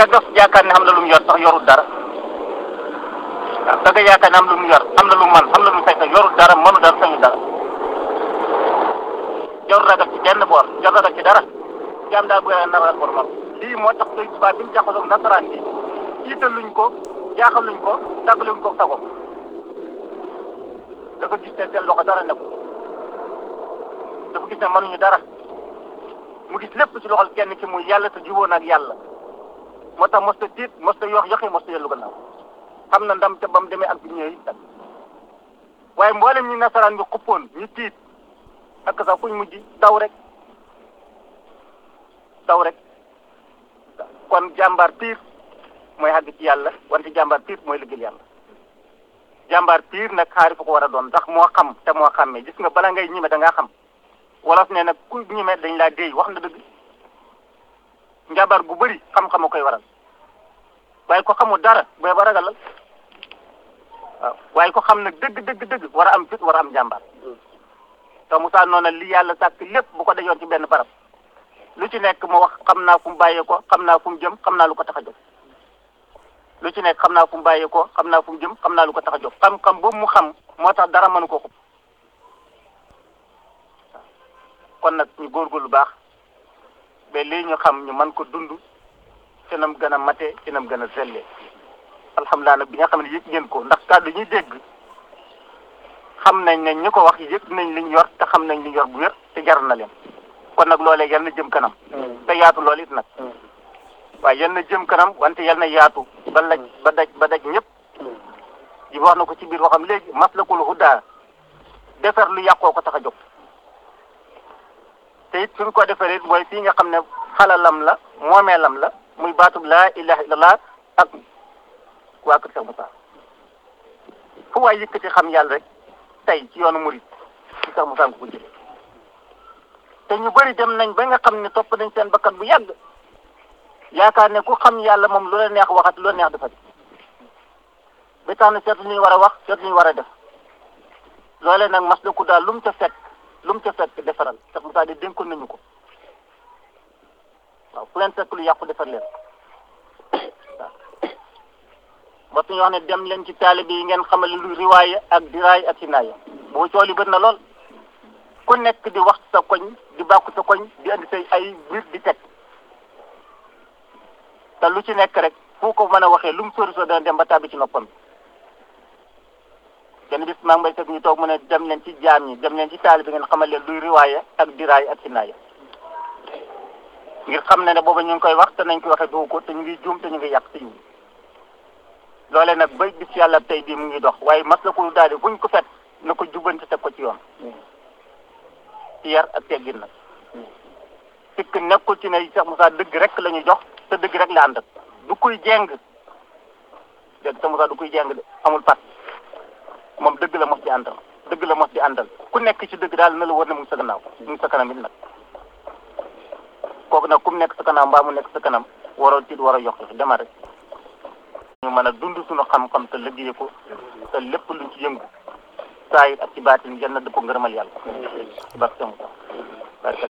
ka dof yaakaar ne am na lu mu yor sax yorul dara waaw da nga yaakaar ne am lu mu yor am na lu mu man am na lu mu fekk yorul dara mënu dara sañu dara jarul ragal ci benn boor jarul ragal ci dara jaam daal bu yàlla na ragal boromam lii moo tax Sëñ Tuubaa bi mu jaxasoo nasaraan bi tiitaluñ ko jaaxaluñ ko tàggaluñ ko sagom dafa gis ne seen loxo dara nekkul dafa gis ne mënuñu dara mu gis lépp ci loxol kenn ki muy yàlla te jiwoon ak yàlla moo tax mos ta tiit mos ta yox yoxi mos ta yellu gannaaw xam na ndam te ba mu demee ak bi ñëwee itam waaye mboolem ñi nasaraan bi xuppoon ñu tiit ak sax fuñ mujj daw rek daw rek kon jàmbaar piir mooy àgg ci yàlla wante jàmbaar piir mooy liggéey yàlla jàmbaar piir nag xaari fu ko war a doon ndax moo xam te moo xàmmee gis nga bala ngay ñime da ngaa xam wolof ne nag ku ñime dañ laa déy wax na dëgg njàmbaar gu bëri xam-xam a koy waral waaye ko xamul dara booy ba ragalal waaw waaye ko xam nag dëgg dëgg dëgg war a am fit war a am jàmbaar te Moussa noona li yàlla sàkk lépp bu ko dajoon ci benn barab lu ci nekk mu wax xam naa fu mu bàyyee ko xam naa fu mu jëm xam naa lu ko tax a jóg lu ci nekk xam naa fu mu bàyyee ko xam naa fu mu jëm xam naa lu ko tax a jóg xam-xam boobu mu xam moo tax dara mënu ko xub kon nag ñu góorgóorlu baax ba lii ñu xam ñu mën ko dund ci nam gën a mate ci nam gën a sellee alhamdulilah nag bi nga xam ne yëg ngeen ko ndax kàddu ñuy dégg xam nañ ne ñi ko wax yëg nañ liñ yor te xam nañ liñ yor bu wér te jar na leen kon nag loolee yal na jëm kanam te yaatu loolu it nag waaye yal na jëm kanam wante yal na yaatu ba laj ba daj ba daj ñëpp ji wax na ko ci biir waxam léegi maslakul huda defar lu yàqoo ko tax a jóg te it fi mu ko defaree mooy fii nga xam ne xalalam la moomeelam la muy baatub laa ilaha illallah ak waa kër Cheikh Moussa fu waay yëkkati xam yàlla rek tey ci yoonu murid ci Cheikh Moussa nga ko jëlee te ñu bëri dem nañ ba nga xam ne topp nañ seen bakkan bu yàgg yaakaar ne ku xam yàlla moom lu la neex waxat lu la neex defati ba tax na seetu lu ñu war a wax seetu lu ñu war a def loolee nag mas la ku daal lu mu ca fekk lu mu ca fekk defaral Cheikh Moussa di dénkoon nañu ko waaw fu leen fekk lu yàqu defar leen waaw ba suñu wax ne dem leen ci taalibe yi ngeen xamal lu riwaaya ak diraay ak sinaaya boo cool yi bët na lool ku nekk di wax sa koñ di bàkku sa koñ di andi say ay mbir di teg te lu ci nekk rek fu ko mën a waxee lu mu sori soo dana dem ba tàbbi ci noppam kenn bis maa ngi may teg ñu toog mu ne dem leen ci jaam ñi dem leen ci taalibe ngeen xamal leen luy riwaaya ak diraay ak sinaaya ngir xam ne ne booba ñu ngi koy wax te nañ koy waxee dugg ko te ñu ngi juum te ñu ngi yàq te ñu loole nag ba bis yàlla tey bii mu ngi dox waaye mas la ko daal di buñ ko fet na ko jubbanti teg ko ci yoon ci yar ak teggin nag sikk nekkul ci ne Cheikh Moussa dëgg rek la ñu jox te dëgg rek la ànd ak du kuy jeng dégg Cheikh Moussa du kuy jeng de amul pat moom dëgg la mos di àndal dëgg la mos di àndal ku nekk ci dëgg daal na la war ne mu ngi sa gannaaw mu ngi sa kanam it nag kooku nag ku mu nekk sa kanam mbaa mu nekk sa kanam waroo tiit war a yokk demal rek ñu mën a dund suñu xam-xam te liggéey ko te lépp luñ ci yëngu saa yi ak ci baatin yal na dëpp ngërëmal yàlla ci barke Cheikh Moussa barke